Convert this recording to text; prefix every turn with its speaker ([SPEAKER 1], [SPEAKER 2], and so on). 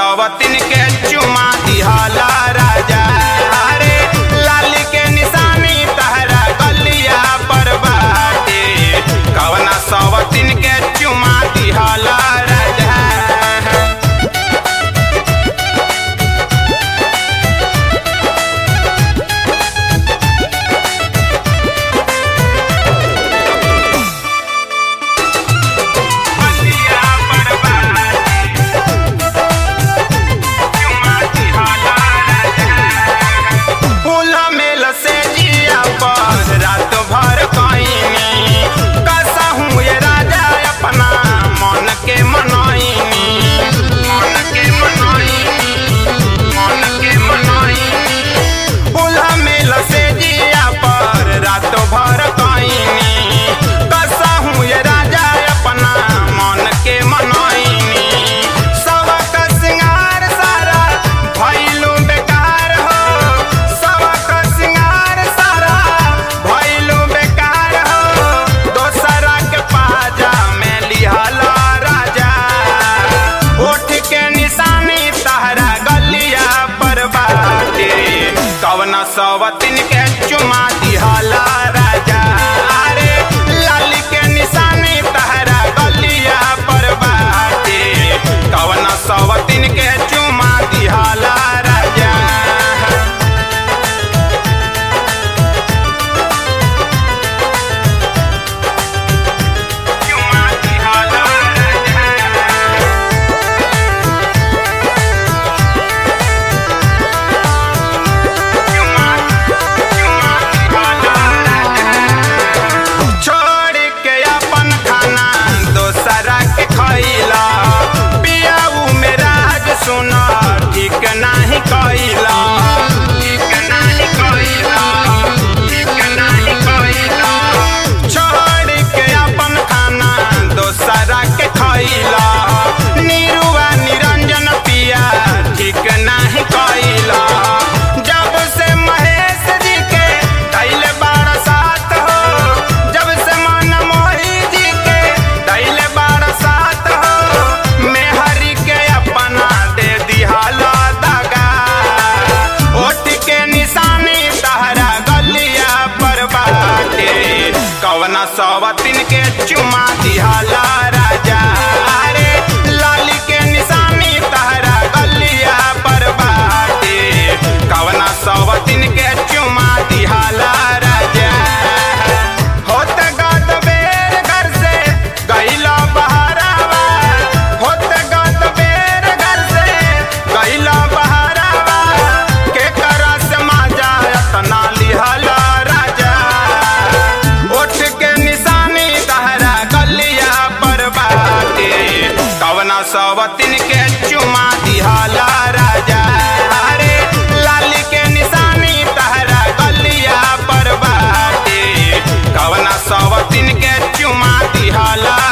[SPEAKER 1] सवतिन के चुमा दिहला राजा अरे लाल के निशानी तहरा गलिया पर बाटे कवना सवतिन के चुमा दिहला राजा गलिया पर बाटे चुमा दिहला राजा फूला मेल से जिया पर रात भर कईनी कसहूँ ये राजा अपना मन के मनईनी मन के मनईनी मन के मनईनी फूला मेल से जिया पर रात भर कईनी कसहूँ ये राजा अपना मन के मनईनी सबक सिंगार सारा भइलू बेकार हो सबक सिंगार सारा भइलू बेकार हो दोसरा के पाजा में लिहला राजा ओठ के निशानी तहरा गलिया पर बाटे कवना सवतिन के चुमा दिहला राजा अरे लाल के निशानी तहरा गलिया पर बाटे कवना सवतिन के चुमा दिहला राजा चुमा दिहला राजा छोड़ के अपन खाना दोसरा के खैला पियाऊ में राज सुना ठीक नाही कैला ठीक नाही कैला ठीक नाही कैला छोड़ के अपन खाना दोसरा के खैला निरुआ निरंजन पिया ठीक नाही कैला जब से महेश जी के दैले बारह साथ हो जब से मन मोही जी के दैले बारह साथ हो मेहरी के अपना दे दिहाला दगा ओठ के निशानी तहरा गलिया पर बाटे कवना सवतिन के चुमा दिहाला राजा अरे लाली के निशानी तहरा गलिया पर बाटे कवना सवतिन के चुमा दिहाला राजा होत गत बेर घर से गईला बहरावा होत गत बेर घर से गईला बहरावा के करा से माजा अतना लिहला राजा ओठ के निशानी तहरा गलिया पर बाटे कवना सवतिन के चुमा दिहाला राजा अरे लाल के निशानी तहरा गलिया पर बाटे कवना सवतिन के चुमा दिहाला